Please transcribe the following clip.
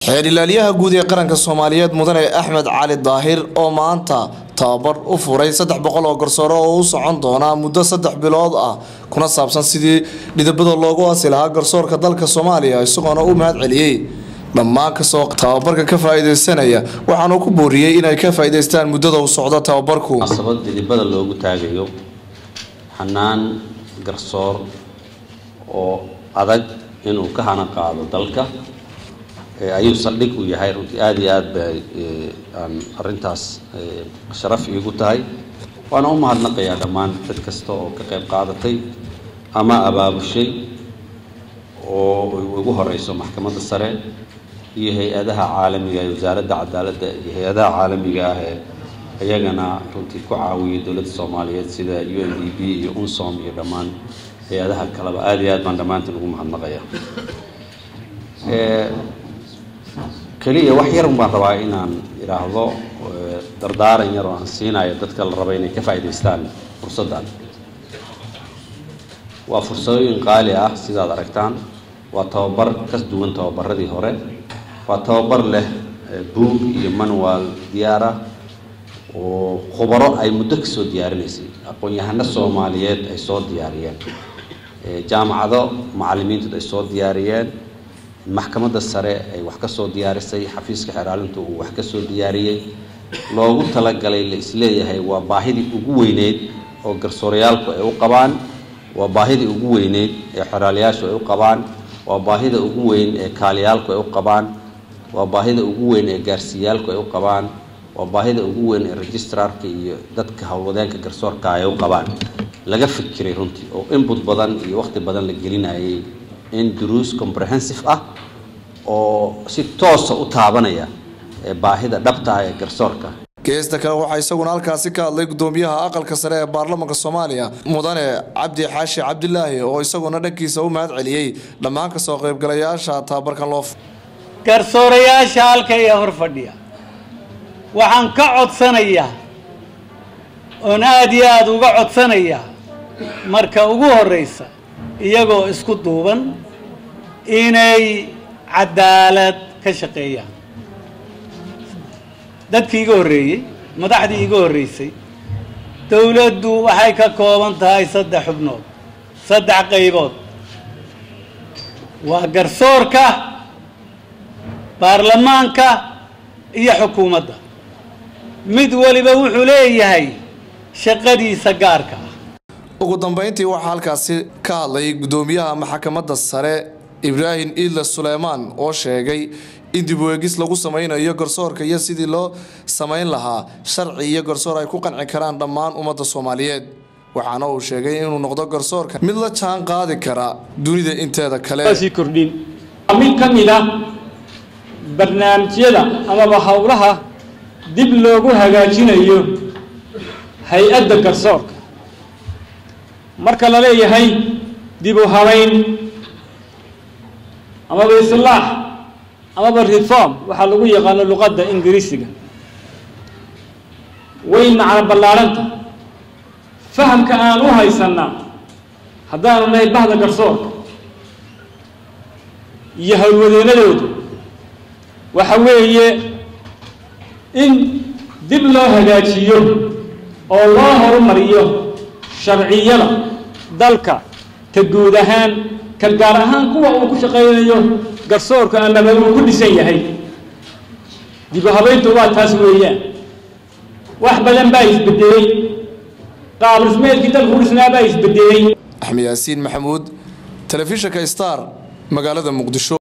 xeer ilaaliyaha guud ee qaranka soomaaliyeed mudane axmed cali daahir oo maanta tababar u furay saddex boqol oo garsoore oo u socon doona muddo saddex bilood ah kuna saabsan sidii dhidabada loogu asi lahaa garsoorka dalka soomaaliya isagoona u mahad celiyey dhammaan kasoo tababarka ka faa-iideysanaya waxaanu ku booriyey inay ka faa-iideystaan muddada uu socdo tababarku munaasabad dhidibada loogu taagayo xanaan garsoor oo adag inuu ka hana qaado dalka ayuu saldhig u yahay runtii aada iyo aad bay aan arrintaas sharaf iigu tahay waana u mahadnaqayaa dhammaan cid kasta oo ka qayb qaadatay ama abaabushay oo ugu horeyso maxkamadda sare iyo hay-adaha caalamiga ee wasaaradda cadaaladda iyo hay-adaha caalamiga ah ee iyagana runtii ku caawiyay dowladda soomaaliyeed sida u n d b iyo unsom iyo dhammaan hay-adaha kaleba aada iyo aad baan dhammaantiin ugu mahadnaqaya keliya wax yarun baan rabaa inaan idhaahdo dardaaran yar oo aan siinayo dadka la raba inay ka faa'idaystaan fursaddan waa fursadooyin qaali ah sidaad aragtaan waa tababar ka duwan tababaradii hore waa tababar leh buug iyo manual diyaar ah oo khubaro ay muddo kasoo diyaarinaysay aqoon-yahano soomaaliyeed ay soo diyaariyeen jaamacado macalimiintood ay soo diyaariyeen maxkamadda sare ay wax ka soo diyaarisay xafiiska xeraalintu uu wax ka soo diyaariyey loogu talagalay la isleeyahay waa baahidii ugu weyneyd oo garsooryaalku ay u qabaan waa baahidii ugu weyneyd ee xeraalayaashu ay u qabaan waa baahida ugu weyn ee kaaliyaalku ay u qabaan waa baahida ugu weyn ee gaarsiiyaalku ay u qabaan waa baahida ugu weyn ee registrarka iyo dadka howlwadeenka garsoorka ay u qabaan laga fikiray runtii oo input badan iyo waqti badan la gelinayay in duruus comprehensive ah oo si toosa u taabanaya baahida dhabta ah ee garsoorka geesta kale waxaa isaguna halkaasi ka hadlay gudoomiyaha aqalka sare ee baarlamaanka soomaaliya mudane cabdi xaashi cabdilaahi oo isaguna dhankiisa u mahad celiyey dhammaan kasoo qaybgalayaasha tababarkan loo garsoorayaasha halka ee hor fadhiya waxaan ka codsanayaa oon aada iyo aada uga codsanayaa marka ugu horeysa iyagoo isku duuban inay cadaalad ka shaqeeyaan dadkii iga horreeyey madaxdii iga horreysay dowladdu waxay ka kooban tahay saddex xubnood saddex qaybood waa garsoorka baarlamaanka iyo xukuumadda mid waliba wuxuu leeyahay shaqadiisa gaarka ah ugu dambeyntii waxaa halkaasi ka hadlay gudoomiyaha maxkamadda sare ibraahim iidle suleymaan oo sheegay in dib u eegis lagu sameynayo garsoorka iyo sidii loo samayn lahaa sharci iyo garsoor ay ku qanci karaan dhammaan ummadda soomaaliyeed waxaana uu sheegay inuu noqdo garsoorka mid la jaan qaadi kara dunida inteeda kale kordhin mid ka mid a barnaamijyada amaba howlaha dib loogu hagaajinayo hay-adda garsoorka marka la leeyahay dib u habayn amaba islaax amaba reform waxaa lagu yaqaano luqadda ingiriisiga way macno ballaarhanta fahamka aan u haysanaa haddaanu nahay bahda garsoorka iyo howlwadeennadooda waxa weeye in dib loo hagaajiyo oo loo horumariyo sharciyada dalka ka guud ahaan ka gaar ahaan kuwa uu ku shaqaynayo garsoorka amaba uu ku dhisan yahay dib u habayntu waa taas weeyaan wax badan baa isbedelay qaab dhismeedkii dalku u dhisnaa baa isbedelay axmed yaasiin maxamuud telefishinka star magaalada muqdisho